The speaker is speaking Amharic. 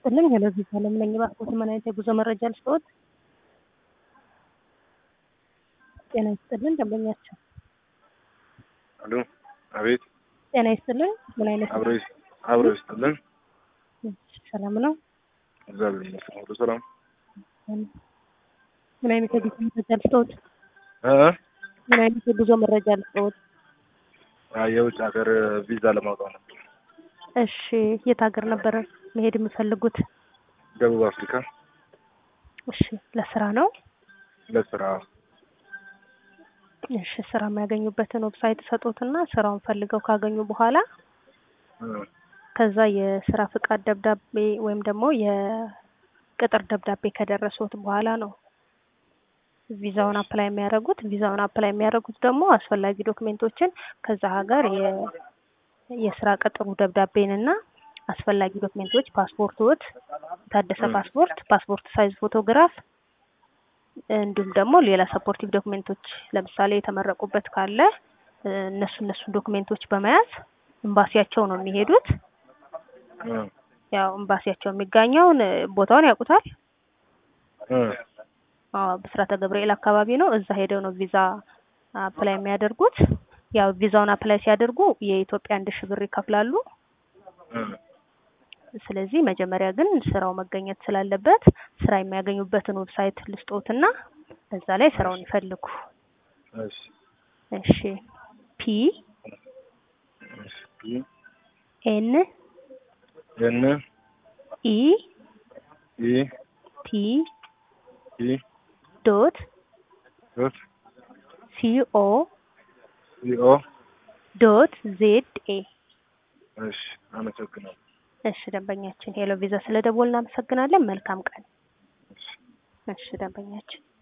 ይስጥልኝ። ሄሎ ቪዛ ለምነኝ ባክዎት፣ ምን አይነት የጉዞ መረጃ ልስጥዎት? ጤና ይስጥልን ደንበኛቸው። አሎ፣ አቤት። ጤና ይስጥልን። ምን አይነት አብሮ ይስ- አብሮ ይስጥልን። ሰላም ነው? እግዚአብሔር ይመስገን ሁሉ ሰላም። ምን አይነት የጉዞ መረጃ ልስጥዎት? እ ምን አይነት የጉዞ መረጃ ልስጥዎት? አ የውጭ ሀገር ቪዛ ለማውጣት ነበር። እሺ፣ የት ሀገር ነበር መሄድ የሚፈልጉት? ደቡብ አፍሪካ እሺ፣ ለስራ ነው? ለስራ። እሺ፣ ስራ የሚያገኙበትን ዌብሳይት ሰጡትና ስራውን ፈልገው ካገኙ በኋላ እ ከዛ የስራ ፍቃድ ደብዳቤ ወይም ደግሞ የቅጥር ደብዳቤ ከደረሱት በኋላ ነው ቪዛውን አፕላይ የሚያደርጉት። ቪዛውን አፕላይ የሚያደርጉት ደግሞ አስፈላጊ ዶክሜንቶችን ከዛ ሀገር የ- የስራ ቅጥሩ ደብዳቤንና አስፈላጊ ዶክሜንቶች ፓስፖርቶት፣ የታደሰ ም። ፓስፖርት፣ ፓስፖርት ሳይዝ ፎቶግራፍ እንዲሁም ደግሞ ሌላ ሰፖርቲቭ ዶክሜንቶች ለምሳሌ የተመረቁበት ካለ እ፣ እነሱ እነሱን ዶክሜንቶች በመያዝ ኤምባሲያቸው ነው የሚሄዱት። እ ያው ኤምባሲያቸው የሚገኘውን እ፣ ቦታውን ያውቁታል። እ አዎ ብስራተ ገብርኤል አካባቢ ነው። እዛ ሄደው ነው ቪዛ አፕላይ የሚያደርጉት። ያው ቪዛውን አፕላይ ሲያደርጉ የኢትዮጵያ አንድ ሺህ ብር ይከፍላሉ። እ ስለዚህ መጀመሪያ ግን ስራው መገኘት ስላለበት ስራ የሚያገኙበትን ዌብሳይት ልስጦትና እዛ ላይ ስራውን ይፈልጉ። እሺ እሺ ፒ እሺ ፒ ኤን ኤን ኢ ኢ ቲ ኢ ዶት ዶት ሲኦ ሲ ኦ ዶት ዜድ ኤ እሺ አመሰግናለሁ። እሺ ደንበኛችን ሄሎ ቪዛ ስለደወልን እናመሰግናለን። መልካም ቀን። እሺ እሺ ደንበኛችን